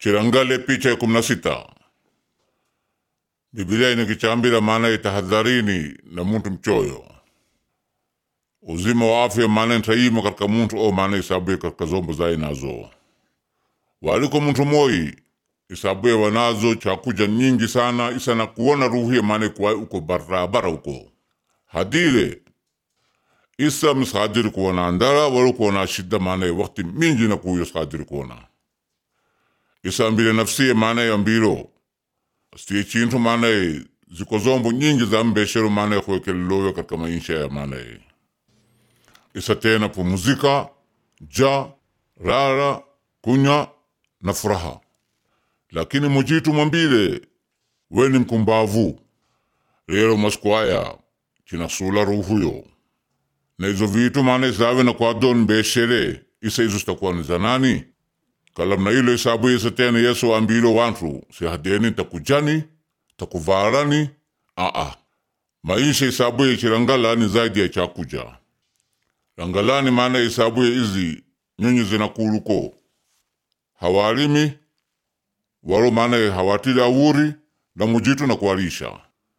chirangale picha ya kumi na sita Biblia inakichambira maana itahadharini na muntu mchoyo uzima wa afya maana ntaima katika muntu o maana isabuye katika zombo zaye nazo waliko muntu moi isabuye wanazo chakuja nyingi sana isa na kuona ruhie maana kuwa uko barabara uko hadire isa misadiri kuona andara walo kuona shida maana wakati mingi na kuyo sadiri kuona isa ambile nafsiye maana ya mbiro stie chintu maana ziko zombo nyingi za mbeshero maana kuwekeleloyo katika maisha ya maana isa tena pumuzika ja rara kunya na furaha lakini mujitu mwambile weni mkumbavu lero maskwaya chinasula ruhuyo na izo vitu maana isawe na kwadon mbeshere isa izo sitakuwa ni zanani kalam na ilo isabu isa tena yesu ambilo wantu si hadeni takujani takuvarani aa maisha isabu ya chirangala ni zaidi ya chakuja rangalani maana isabu ya izi nyonyi zinakuluko hawalimi walo maana hawatili awuri na mujitu na kuwalisha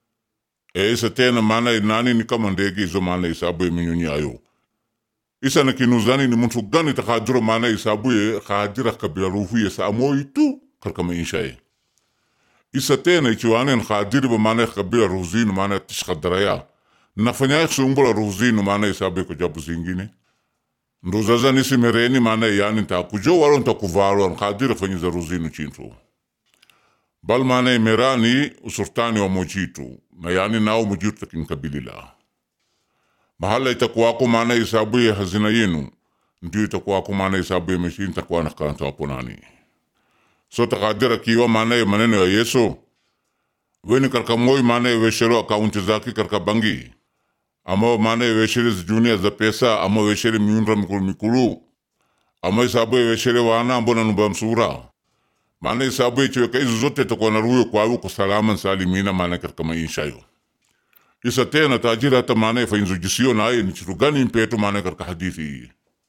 e isa tena maana nani ni kama ndege izo maana isabu ya minyonyi ayo isa na kinuzani ni muntu gani takadiro maana isabu ya kadira kabila ruhu ya sa amoi tu karka maisha ye isa tena ichiwane na kadiri ba maana kabila ruhuzinu maana tishkadaraya nafanya sumbula ruhuzinu maana isabu ya kujabu zingine nduzaza nisi mereni maana yani ntakujo walo ntakuvalo nkadira fanyiza ruhuzinu chintu bal maana merani usurtani wa mojitu na yani nao mojitu takinkabilila mahala itakuwako maana isabu ya hazina yenu ndio itakuwako maana isabu ya meshi ntakuwa nakaranta wapo nani so takadira kiwa maana ya maneno ya yesu weni karka moi maana ya weshero akaunti zaki karka bangi ama maana ya weshere zijunia za pesa ama weshere miundra mikulu mikulu ama isabu ya weshere wana ambona nuba msura maana isabu ya chiweka hizo zote itakuwa na ruyo kwa uko salama salimina maana katika maisha yo isa tena tajira hata maana fainzujisio naye ni chitu gani mpeto maana katika hadithi hii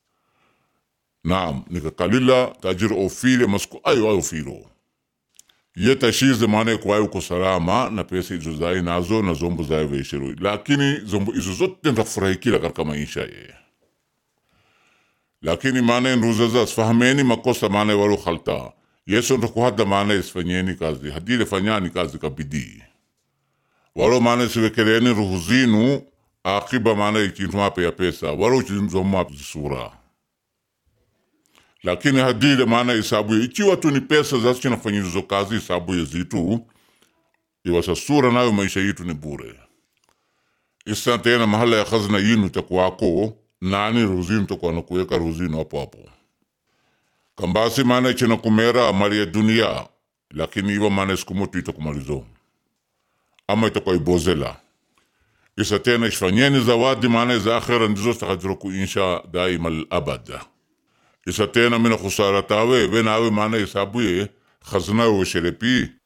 naam nikakalila tajira ofile masku ayo ayo filo ye tashize maana kwa uko salama na pesa hizo zai nazo na zombo zai veshero lakini zombo hizo zote ndafurahikila katika maisha ye lakini maana nduzaza sfahameni makosa maana walo khalta yesu ndakuhada maana isfanyeni kazi hadile fanyani kazi kabidii walo maana siwekeleni ruhu zinu akiba maana ikintu mape ya pesa walo chinzo mape zisura lakini hadile maana isabu ikiwa tu ni pesa zasu chinafanyizo kazi isabu ya zitu iwasa sura nayo maisha yitu ni bure isa tena mahala ya khazna yinu takuwako nani ruhu zinu takuwa nakuweka ruhu zinu hapo hapo kambasi maana china kumera mali ya dunia lakini iwa maana sikumutu itakumalizo ama itakuwa ibozela isa tena ishfanyeni zawadi maana za akhira ndizo stakadiro kuinsha daima alabad isa tena mina khusara tawe benawe maana isabuye khazna we sherepi